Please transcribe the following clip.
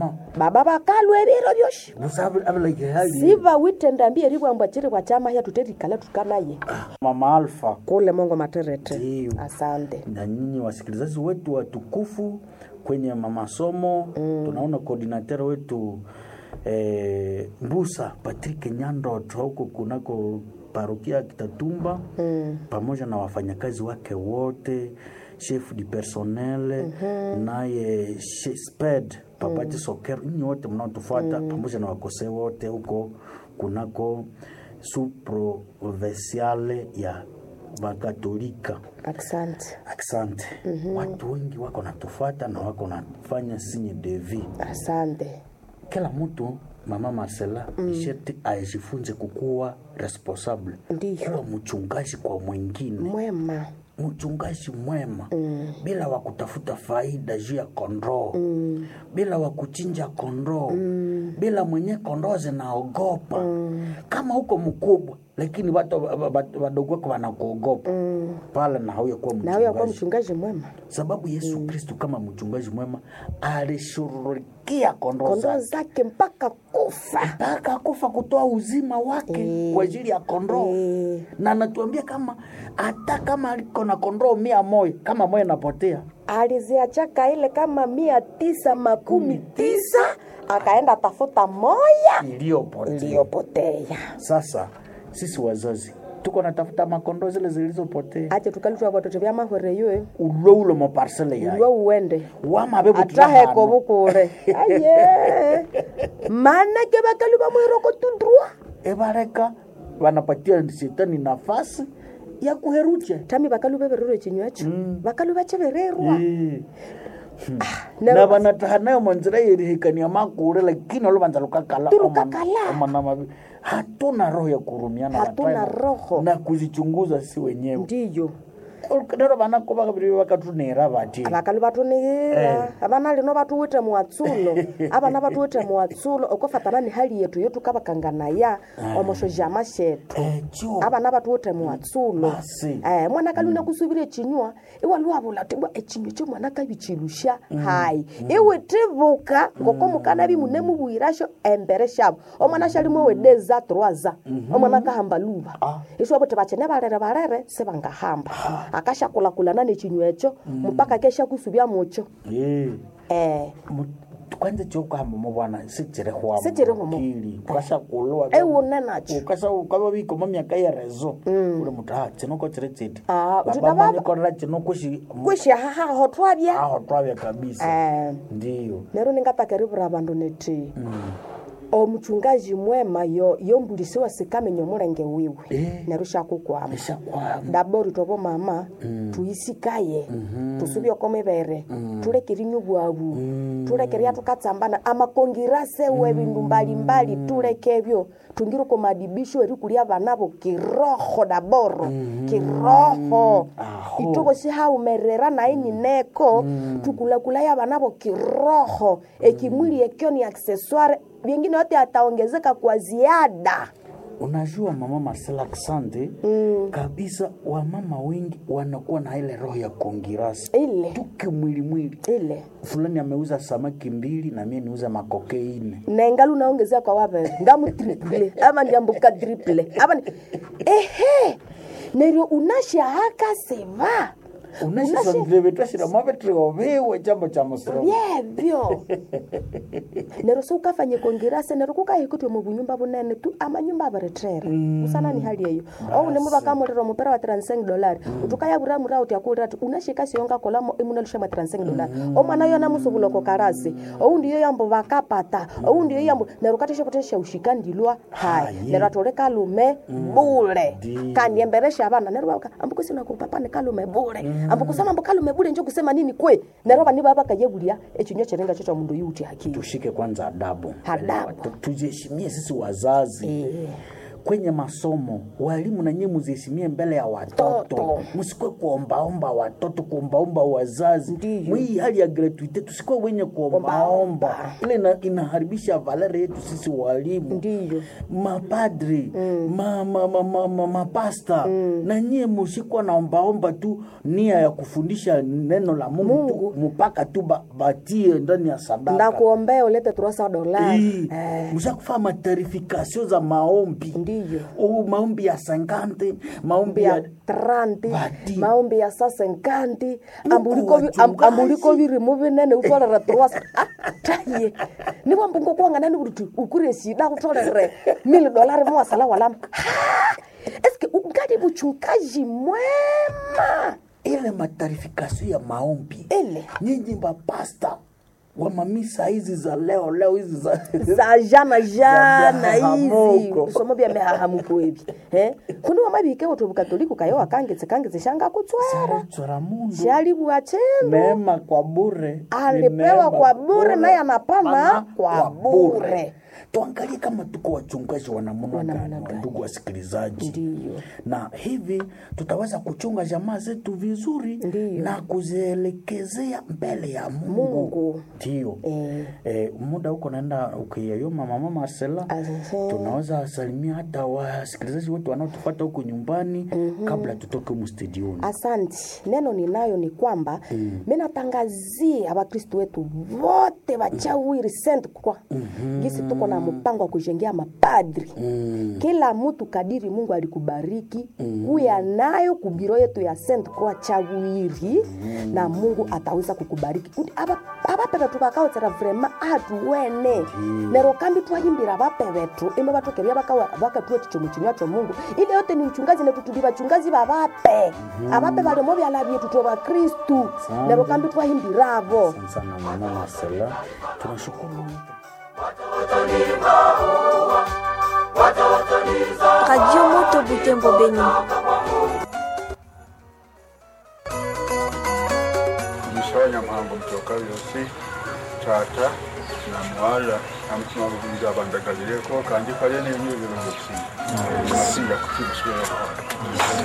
mama baba bakalwa ebiro byoshi busa abilike hali siva witendambia eribwambwa chiri bwa chama hya tuterikala tukanaye mama alfa kule mongo materete Ndiyo. asante na nyinyi wasikilizaji wetu watukufu kwenye masomo mm. tunaona koordinateur wetu eh, mbusa patrick nyandot huko kunako parokia ya kitatumba mm. pamoja na wafanyakazi wake wote chef du personnel mm-hmm. naye she- sped papati mm. soker nyinyi wote mnaotufuata mm. pamoja na wakosee wote huko kunako suprovinciale ya wakatolika asante asante mm-hmm. watu wengi wako natufuata na wako nafanya sinye devi asante kila mtu mama marcela mm. sherti ajifunze kukuwa responsable Ndiyo. kuwa mchungaji kwa mwingine mwema mchungaji mwema mm. bila wa kutafuta faida juu ya kondoo mm. bila wa kuchinja kondoo mm. bila mwenye kondoo zinaogopa mm. kama huko mkubwa lakini watu wa- wa- wadogo wako wanakuogopa mm. pale na hauya kuwa na huyo akuwa mchungaji mchungaji mwema sababu yesu mm. kristu kama mchungaji mwema alishughulikia kondoo kondoo zake zake mpaka kufa mpaka kufa kutoa uzima wake Eh. kwa ajili ya kondoo Eh. na anatuambia kama hata kama aliko na kondoo mia moja kama moja inapotea aliziachaka ile kama mia tisa makumi tisa akaenda tafuta moya iliyopotea iliyopotea sasa sisi wazazi tuko natafuta makondoo zile zilizopotea ache tukalitwa vatoto vya mahwere yue ulo ulo maparsele uliwe yayo uwende wamabe ataheko bukure aye manake bakalu bamwiroko tudrua ebareka wanapatia shetani nafasi ya kuherucha tami bakalu bebererwa ekinywacho bakalu bachebererwa Eh. na- na vanataha nayo manzira yerihikania makule lakini oluvanza lukakala Tulukakala. omana mavi hatuna roho ya kurumiana Hatuna watayo roho. na kuzichunguza si wenyewe ndiyo nero vanako vakaviri vakatunera vati abakalu batunigira abana lino batuwite muwatsulo abana batuwite muwatsulo okofatana ni hali yetu yotukabakanganaya omoshojama shetu echo abana batuwite muwatsulo Basi. eh, mwana kaluna kusubira echinywa iwaluwabula tibwa echinywa kyo mwana kabichilusha hayi iwe tibuka ngoko mukana bimune mubwirasho embere shabo omwana shalimo wedeza troaza omwana kahamba luba isho bote bachene barere barere sebangahamba akashakulakulana nechinywa echo mpaka kesha kusubya mucho Eh. eh Mu- kwanza chokuhamba mubwana sichirehwa Sichirihwa mu- ukashakulwa ewune nacho ukasa ukava vikoma myaka ya rezo uli mutu ha chinoko chiri chiti Ah, uti baba baba- manyikorera chinokushi kwishahahaho twabya aho twavya kabisa eh ndiyo nero ningatakeriwura abandu neti omuchungaji mwema yo yombulisiwa sikamenya omulenge wiwe Eh. nero shakukwama eshakwama ndabori tobo mama tuyisikaye tusubye okomibere tulekeri nyubwabu tulekeria tukatsambana amakongirase we bindu mbalimbali tulekebyo tungire komadibisho eri kulia banabo kiroho daboro kiroho Aho. ituko sihaumerera nainineko tukulakulaya banabo kiroho ekimwili ekyo ni accessoire vingine yote ataongezeka kwa ziada unajua mama Marcela Asante mm. kabisa wamama wengi wanakuwa na ile roho ya kongirasi ile tuke mwili mwili ile fulani ameuza samaki mbili na mie niuza makoke ine nengali unaongezea kwa wavere ngamu triple ama ndiambuka triple ama ni... ehe neryo unashahaka seva unashisandilevetashira mavetrioviwe chambo cha musoro vyevyo neryo siukafanye kongirase neryo kukahikutwe mubunyumba bunene tu amanyumba aberetrera usana ni hali eyo ounemu bakamulira omupera wa 35 dolari utukayabura mura uti akulira ati unashika siyonga kolamo imunalusha mwa 35 dolari omwana yona musubuloko karasi oundi yo yambo bakapata oundi yo yambo neryo kateshepotesha ushika ndilwa hai Hayi. neryo atole kalume bule Ndi. kandi emberesha abana neryo baka ambukusina kupapa ni kalume bule ambukusema ambu kalume bule njo kusema nini kwe neryo bani baba kayebulia echinywa cherenga chocha mundu yuti hakili tushike kwanza adabu Adabu. Tu- tujiheshimie sisi wazazi Eh. kwenye masomo walimu nanyie muziheshimie mbele ya watoto Toto. msikwe kuombaomba watoto kuombaomba wazazi Ndiyo. mwii hali ya gratuite tusikwe wenye kuombaomba ile ina, inaharibisha valere yetu sisi walimu ndiyo mapadri ma, ma, ma, ma, ma, mapasta na nyie musikwa naombaomba tu nia ya kufundisha neno la mungu, tu mpaka tu ba, batie ndani ya sadaka ndakuombea ulete turosa dolari Hii, mshakufaa matarifikasio za maombi ndiyo oh, maombi ya sankante maombi ya ya tranti Bati. maombi ya sasenkanti Nuko ambuliko vi- am- wachungaji. ambuliko virimu vinene utolere turosa taye nivo mbungo kuwanganani kuti ukure shida utolere mili dolari mwasala walama Ha! eske ungali vuchungaji mwema ile matarifikasio ya maombi ile nyinyi mapasta wa mamisa hizi za leo leo hizi za za jana jana hizi mihahamuko. somo vya mihahamuko evi eh? kundi wamavike utu bukatoliku kayo akangetse kangetse shanga kutswera chora mundu shali bwachendo neema kwa bure ni alipewa neema kwa bure naye anapana Pana kwa bure tuangalie kama tuko wachungaji wa namna Wa namna gani gani. ndugu wasikilizaji Ndiyo. na hivi tutaweza kuchunga jamaa zetu vizuri Ndiyo. na kuzielekezea mbele ya mungu Mungu. ndio Eh. eh, muda huko naenda ukiyayoma mama Marcela Asante. tunaweza salimia hata wasikilizaji wetu wanaotupata huko nyumbani kabla tutoke humu studioni asanti neno ninayo ni kwamba mm. minatangazia abakristu wetu vote vachawiri sent kwa mm-hmm. gisi tuko na mpango wa kujengea mapadri mm. kila mtu kadiri mungu alikubariki mm. kuya nayo kubiro yetu ya Saint Croix chawiri mm. na mungu ataweza kukubariki Ndi aba- abape betu bakaotsera vrema atuwene mm. nero kambi twayimbira abape betu imbe batokeria bakatuwe chichomo chinywa cho mungu ile yote ni uchungazi netu tuli bachungazi babape mm. abape balimo byala byetu twe bakristu Asante. nero kambi twayimbirabo Asante sana mama Marcela tunashukuru Radio Moto Butembo Beni. Mshonya mhambo mtoka yosi tata na mwala na mutima gubiza abandagalireko kandi kale n'enyubiro gusinga gusinga kukimuswera